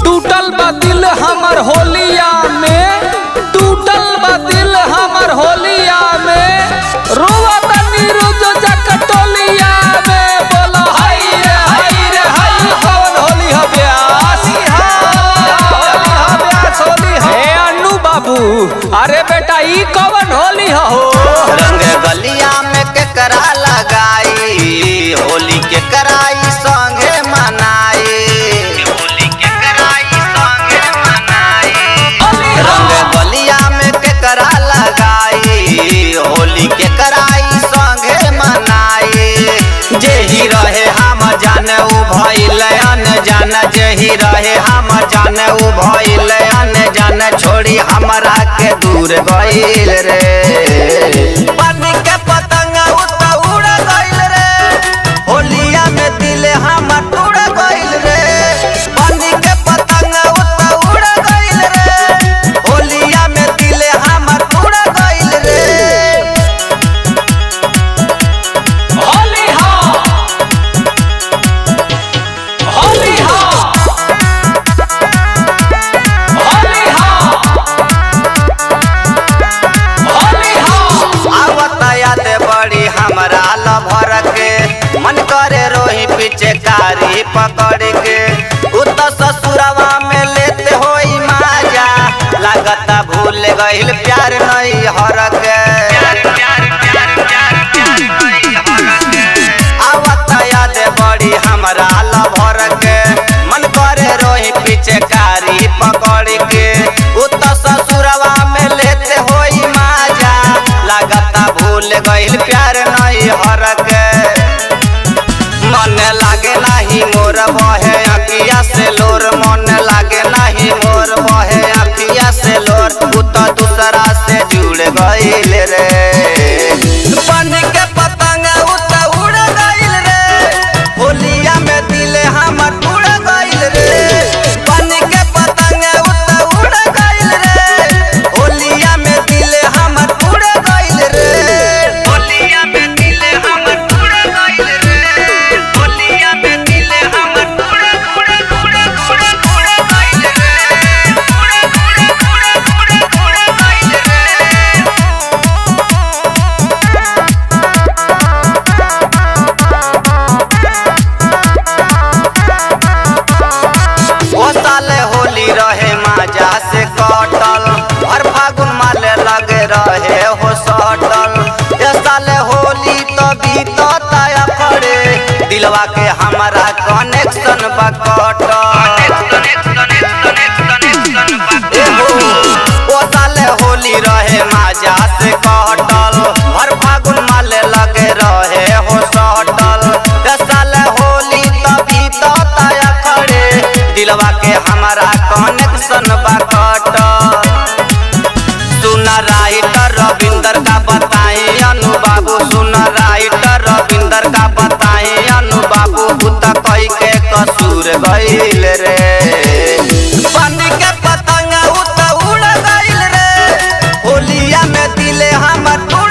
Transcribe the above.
टूटल बा दिल हमर होलिया में टूटल बा दिल हमर होलिया में रोवा तनी रोज जकटोलिया में बोला हाय रे हाय रे हाय कौन होली ह ब्यास होली ह ब्यास होली ह ए अन्नू बाबू अरे बेटा ई कौन होली ह हो रंग गलिया में केकरा लगाई होली के कराई संगे मनाई होली के कराई संगे मनाई रंग गलिया में केकरा लगाई होली के कराई संगे मनाई जेही रहे हम जाने उ भइल अन जान जेही रहे हम जाने उ भइल अन जान छोड़ी हमरा के दूर गइल रे पानी के पतंग उत उड़ गइल रे होलिया में दिल हम टूट गइल रे पानी के पतंग उत उड़ गइल रे होलिया में दिल हम टूट गइल रे होली ह होली ह होली ह होली ह आवत याद बड़ी हमरा लभर के मन करे रोही पीछे कारी पकड़ के उत ससुरवा में लेते होई माजा लागता भूल गइल प्यार नहीं हर के आवत याद बड़ी हमरा लभर के मन करे रोही पीछे कारी पकड़ के उत ससुरवा में लेते होई माजा लागता भूल गइल प्यार नहीं हर के मन लागे नाही मोर बहे अखिया से लोर मन लागे नाही मोर बहे अखिया से लोर उ तो दूसरा से जुड़ गइल रे पानी के पतंग उ तो उड़ गइल रे होलिया में दिल हम टूट गइल रे पानी के पतंग उ तो उड़ गइल रे होलिया में दिल हम टूट गइल रे होलिया में दिल हम टूट गइल रे होलिया में दिल हम टूट टूट टूट टूट टूट गइल रे टूट टूट टूट टूट टूट गइल रे ओ साले होली रहे माजा से कटल हर फागुन माले लगे रहे हो सटल ए साले होली तो बीतता खड़े दिलवा के हमारा कनेक्शन बा ओ साले होली रहे माजा से कटल हर फागुन माले लगे रहे हो सटल ए साले होली तो बीतता खड़े दिलवा के हमारा कनेक्शन बा कटल सुना राइटर रविंदर का बताई अनु बाबू सुना राइटर रविंदर का बताई अनु बाबू बुता कई के कसूर गइल रे पानी के पतंग उत उड़ गइल रे होलिया में दिले हमर